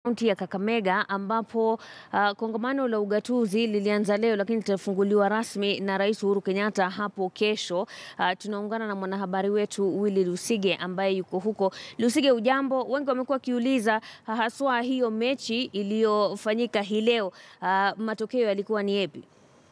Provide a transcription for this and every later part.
kaunti ya Kakamega ambapo uh, kongamano la ugatuzi lilianza leo lakini litafunguliwa rasmi na Rais Uhuru Kenyatta hapo kesho. Uh, tunaungana na mwanahabari wetu Willy Lusige ambaye yuko huko. Lusige, ujambo? Wengi wamekuwa wakiuliza uh, haswa hiyo mechi iliyofanyika hii leo uh, matokeo yalikuwa ni yapi?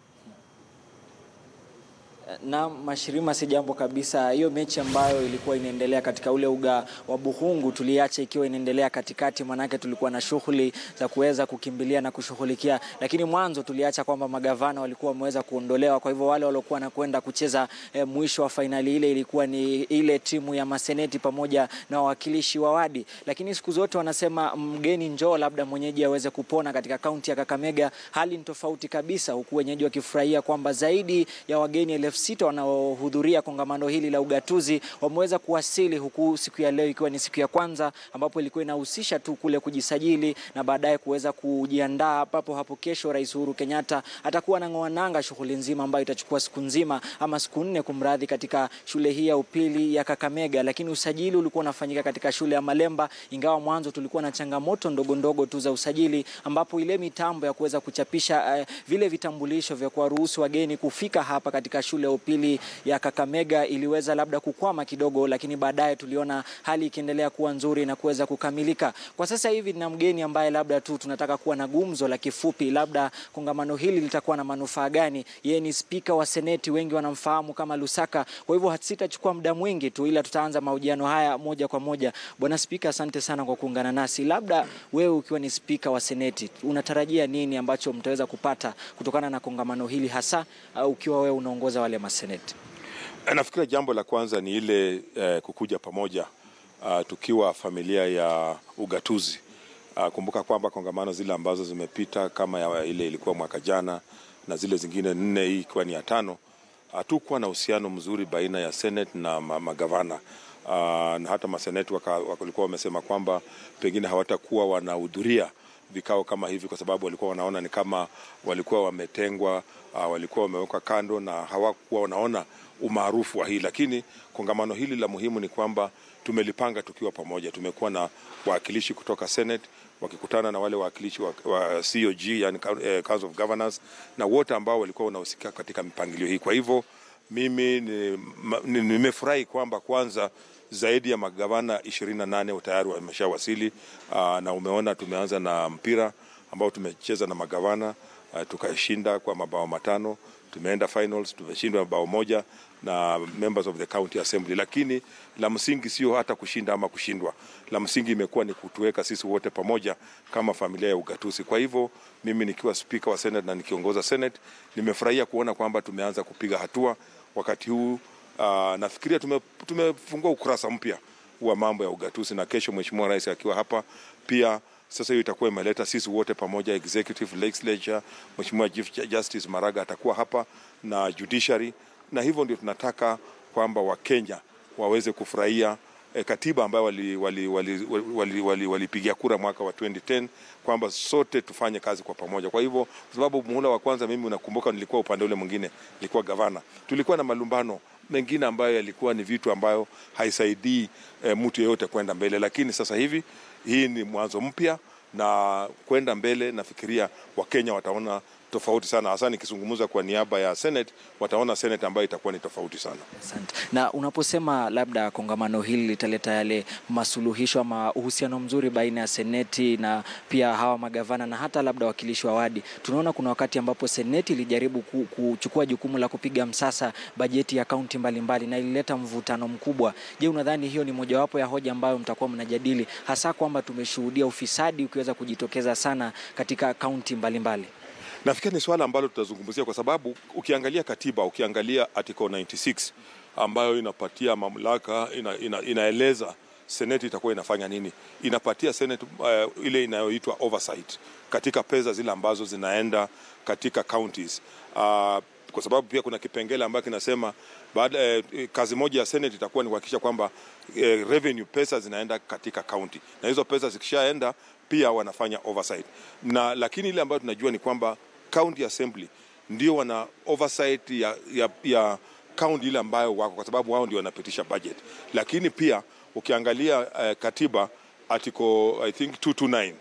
Na Mashirima, si jambo kabisa. Hiyo mechi ambayo ilikuwa inaendelea katika ule uga wa Buhungu tuliacha ikiwa inaendelea katikati, manake tulikuwa na shughuli za kuweza kukimbilia na kushughulikia, lakini mwanzo tuliacha kwamba magavana walikuwa wameweza kuondolewa. Kwa hivyo wale waliokuwa na kwenda kucheza eh, mwisho wa fainali ile ilikuwa ni ile timu ya maseneti pamoja na wawakilishi wa wadi, lakini siku zote wanasema mgeni njoo, labda mwenyeji aweze kupona. Katika kaunti ya Kakamega hali ni tofauti kabisa, huku wenyeji wakifurahia kwamba zaidi ya wageni elfu sita wanaohudhuria kongamano hili la ugatuzi wameweza kuwasili, huku siku ya leo ikiwa ni siku ya kwanza ambapo ilikuwa inahusisha tu kule kujisajili na baadaye kuweza kujiandaa, ambapo hapo kesho Rais Uhuru Kenyatta atakuwa anang'oa nanga shughuli nzima ambayo itachukua siku nzima ama siku nne kumradhi, katika shule hii ya upili ya Kakamega. Lakini usajili ulikuwa unafanyika katika shule ya Malemba, ingawa mwanzo tulikuwa na changamoto ndogo ndogo tu za usajili, ambapo ile mitambo ya kuweza kuchapisha uh, vile vitambulisho vya kuwaruhusu wageni kufika hapa katika shule ya upili ya Kakamega iliweza labda kukwama kidogo, lakini baadaye tuliona hali ikiendelea kuwa nzuri na kuweza kukamilika. Kwa sasa hivi na mgeni ambaye labda tu tunataka kuwa na gumzo la kifupi, labda kongamano hili litakuwa na manufaa gani? Yeye ni spika wa seneti, wengi wanamfahamu kama Lusaka. Kwa hivyo sitachukua muda mwingi tu, ila tutaanza mahojiano haya moja kwa moja. Bwana Spika, asante sana kwa kuungana nasi. Labda wewe ukiwa ni spika wa seneti, unatarajia nini ambacho mtaweza kupata kutokana na kongamano hili, hasa uh, ukiwa wewe unaongoza wale maseneti? Nafikiri jambo la kwanza ni ile eh, kukuja pamoja uh, tukiwa familia ya ugatuzi. Uh, kumbuka kwamba kongamano zile ambazo zimepita kama ya ile ilikuwa mwaka jana na zile zingine nne, hii ikiwa ni ya tano, hatukuwa uh, na uhusiano mzuri baina ya senate na magavana uh, na hata maseneti walikuwa wamesema kwamba pengine hawatakuwa wanahudhuria vikao kama hivi kwa sababu walikuwa wanaona ni kama walikuwa wametengwa, uh, walikuwa wamewekwa kando na hawakuwa wanaona umaarufu wa hii. Lakini kongamano hili la muhimu ni kwamba tumelipanga tukiwa pamoja. Tumekuwa na wawakilishi kutoka Senate wakikutana na wale wawakilishi wa, wa COG, yani Council of Governors na wote ambao walikuwa wanahusika katika mipangilio hii. Kwa hivyo mimi nimefurahi kwamba kwanza zaidi ya magavana ishirini na nane tayari wameshawasili. Uh, na umeona tumeanza na mpira ambao tumecheza na magavana uh, tukashinda kwa mabao matano. Tumeenda finals tumeshindwa mabao moja na members of the county assembly, lakini la msingi sio hata kushinda ama kushindwa. La msingi imekuwa ni kutuweka sisi wote pamoja kama familia ya ugatuzi. Kwa hivyo mimi nikiwa spika wa senate na nikiongoza senate, nimefurahia kuona kwamba tumeanza kupiga hatua wakati huu. Uh, nafikiria tume, tumefungua ukurasa mpya wa mambo ya ugatuzi, na kesho Mheshimiwa Rais akiwa hapa pia sasa hiyo itakuwa imeleta sisi wote pamoja, executive legislature. Mheshimiwa Chief Justice Maraga atakuwa hapa na judiciary, na hivyo ndio tunataka kwamba Wakenya waweze kufurahia eh, katiba ambayo walipigia wali, wali, wali, wali, wali kura mwaka wa 2010 kwamba sote tufanye kazi kwa pamoja. Kwa hivyo, kwa sababu muhula wa kwanza, mimi unakumbuka, nilikuwa upande ule mwingine, nilikuwa gavana, tulikuwa na malumbano mengine ambayo yalikuwa ni vitu ambayo haisaidii eh, mtu yeyote kwenda mbele, lakini sasa hivi hii ni mwanzo mpya na kwenda mbele, nafikiria Wakenya wataona tofauti sana, hasa nikizungumza kwa niaba ya Senate, wataona Senate ambayo itakuwa ni tofauti sana. Asante. Na unaposema labda kongamano hili litaleta yale masuluhisho ama uhusiano mzuri baina ya seneti na pia hawa magavana na hata labda wakilishi wa wadi, tunaona kuna wakati ambapo seneti ilijaribu kuchukua jukumu la kupiga msasa bajeti ya kaunti mbalimbali na ilileta mvutano mkubwa. Je, unadhani hiyo ni mojawapo ya hoja ambayo mtakuwa mnajadili, hasa kwamba tumeshuhudia ufisadi ukiweza kujitokeza sana katika kaunti mbalimbali? Nafikiri ni swala ambalo tutazungumzia kwa sababu ukiangalia katiba, ukiangalia article 96 ambayo inapatia mamlaka ina, ina, inaeleza seneti itakuwa inafanya nini, inapatia seneti uh, ile inayoitwa oversight katika pesa zile ambazo zinaenda katika counties uh, kwa sababu pia kuna kipengele ambacho kinasema baada eh, kazi moja ya seneti itakuwa ni kuhakikisha kwamba eh, revenue pesa zinaenda katika county, na hizo pesa zikishaenda pia wanafanya oversight na, lakini ile ambayo tunajua ni kwamba county assembly ndio wana oversight ya, ya, ya county ile ambayo wako, kwa sababu wao ndio wanapitisha budget. Lakini pia ukiangalia uh, katiba article I think 229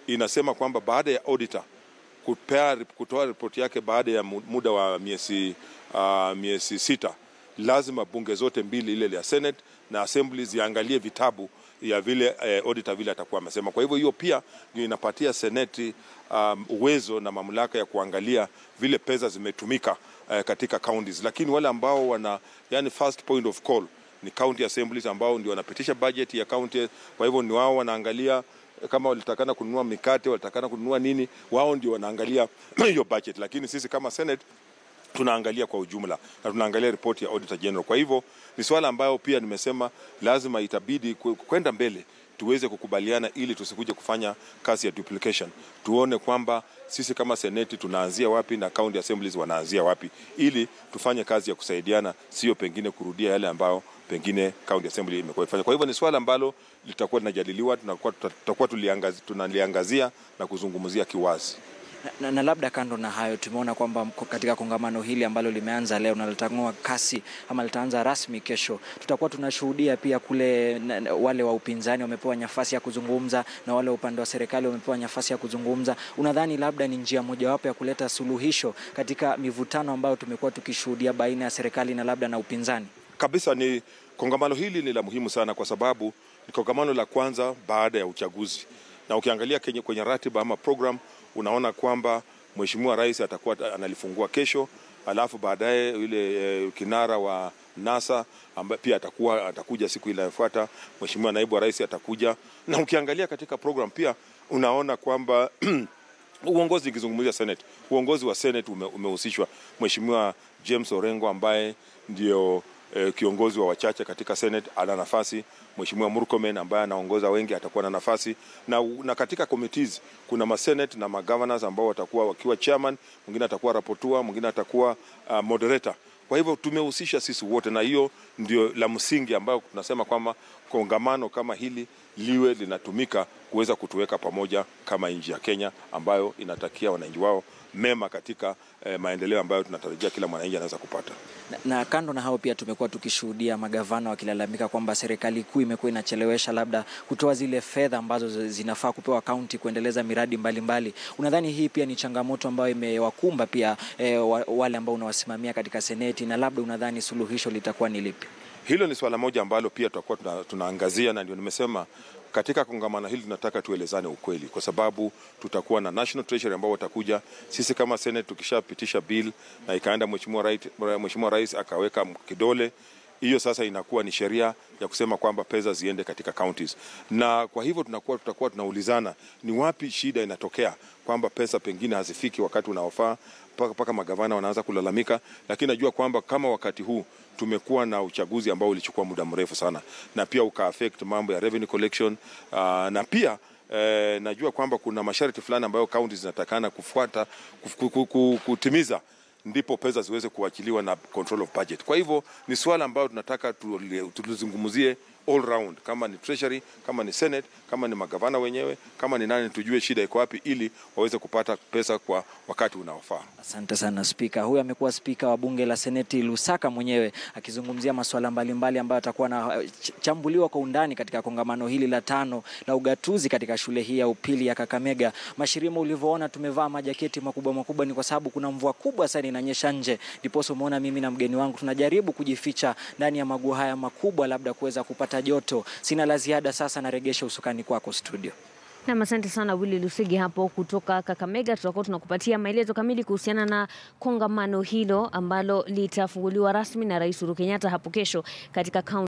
inasema kwamba baada ya auditor kupea, kutoa ripoti yake baada ya muda wa miezi uh, miezi sita, lazima bunge zote mbili, ile ya Senate na Assembly ziangalie vitabu ya vile eh, auditor vile atakuwa amesema. Kwa hivyo hiyo pia ndio inapatia seneti um, uwezo na mamlaka ya kuangalia vile pesa zimetumika eh, katika counties, lakini wale ambao wana yani first point of call ni county assemblies ambao ndio wanapitisha budget ya county. Kwa hivyo ni wao wanaangalia kama walitakana kununua mikate, walitakana kununua nini, wao ndio wanaangalia hiyo budget, lakini sisi kama senate tunaangalia kwa ujumla na tunaangalia ripoti ya auditor general. Kwa hivyo ni swala ambayo pia nimesema lazima itabidi kwenda mbele tuweze kukubaliana ili tusikuje kufanya kazi ya duplication. Tuone kwamba sisi kama seneti tunaanzia wapi na county assemblies wanaanzia wapi, ili tufanye kazi ya kusaidiana, sio pengine kurudia yale ambayo pengine county assembly imekuwa ifanya. Kwa hivyo ni swala ambalo litakuwa linajadiliwa, tutakuwa tunaliangazia na kuzungumzia kiwazi. Na, na labda kando na hayo, tumeona kwamba katika kongamano hili ambalo limeanza leo na litang'oa kasi ama litaanza rasmi kesho, tutakuwa tunashuhudia pia kule na, na, wale wa upinzani wamepewa nafasi ya kuzungumza na wale wa upande wa serikali wamepewa nafasi ya kuzungumza. Unadhani labda ni njia mojawapo ya kuleta suluhisho katika mivutano ambayo tumekuwa tukishuhudia baina ya serikali na labda na upinzani? Kabisa, ni kongamano hili ni la muhimu sana kwa sababu ni kongamano la kwanza baada ya uchaguzi, na ukiangalia kwenye, kwenye ratiba ama program unaona kwamba Mheshimiwa Rais atakuwa analifungua kesho, alafu baadaye yule e, kinara wa NASA ambaye pia atakuwa atakuja siku inayofuata. Mheshimiwa Naibu wa Rais atakuja, na ukiangalia katika program pia unaona kwamba uongozi, ikizungumzia Senate, uongozi wa Senate ume, umehusishwa Mheshimiwa James Orengo ambaye ndio e, kiongozi wa wachache katika Senate ana nafasi. Mheshimiwa Murkomen ambaye anaongoza wengi atakuwa na nafasi na, na katika committees kuna masenate na magovernors ambao watakuwa wakiwa chairman, mwingine atakuwa rapporteur, mwingine atakuwa uh, moderator. Kwa hivyo tumehusisha sisi wote, na hiyo ndio la msingi ambayo tunasema kwamba kongamano kama hili liwe linatumika kuweza kutuweka pamoja kama nchi ya Kenya ambayo inatakia wananchi wao mema katika eh, maendeleo ambayo tunatarajia kila mwananchi anaweza kupata. Na, na kando na hao pia tumekuwa tukishuhudia magavana wakilalamika kwamba serikali kuu imekuwa inachelewesha labda kutoa zile fedha ambazo zinafaa kupewa kaunti kuendeleza miradi mbalimbali mbali. Unadhani hii pia ni changamoto ambayo imewakumba pia eh, wale ambao unawasimamia katika seneti, na labda unadhani suluhisho litakuwa ni lipi? Hilo ni swala moja ambalo pia tutakuwa tuna, tunaangazia na ndio nimesema katika kongamano hili tunataka tuelezane ukweli, kwa sababu tutakuwa na National Treasury ambao watakuja. Sisi kama Senate tukishapitisha bill na ikaenda Mheshimiwa Rais, Mheshimiwa Rais akaweka kidole, hiyo sasa inakuwa ni sheria ya kusema kwamba pesa ziende katika counties, na kwa hivyo tunakuwa tutakuwa tunaulizana ni wapi shida inatokea, kwamba pesa pengine hazifiki wakati unaofaa mpaka magavana wanaanza kulalamika, lakini najua kwamba kama wakati huu tumekuwa na uchaguzi ambao ulichukua muda mrefu sana na pia uka affect mambo ya revenue collection uh, na pia eh, najua kwamba kuna masharti fulani ambayo counties zinatakana kufuata kuf, kutimiza ndipo pesa ziweze kuachiliwa na control of budget. Kwa hivyo ni swala ambayo tunataka tulizungumzie all round, kama ni treasury, kama ni senate, kama ni magavana wenyewe, kama ni nani, tujue shida iko wapi ili waweze kupata pesa kwa wakati unaofaa. Asante sana Spika. Huyu amekuwa spika wa bunge la seneti Lusaka mwenyewe akizungumzia masuala mbalimbali ambayo atakuwa na chambuliwa kwa undani katika kongamano hili la tano la ugatuzi katika shule hii ya upili ya Kakamega. Mashirima, ulivyoona tumevaa majaketi makubwa makubwa, ni kwa sababu kuna mvua kubwa sana inanyesha nje, ndiposa umeona mimi na mgeni wangu tunajaribu kujificha ndani ya maguo haya makubwa, labda kuweza kupata joto. Sina la ziada sasa, naregesha usukani kwako studio. Nam, asante sana Willy Lusigi hapo kutoka Kakamega. Tutakuwa tunakupatia maelezo kamili kuhusiana na kongamano hilo ambalo litafunguliwa rasmi na Rais Uhuru Kenyatta hapo kesho katika kaunti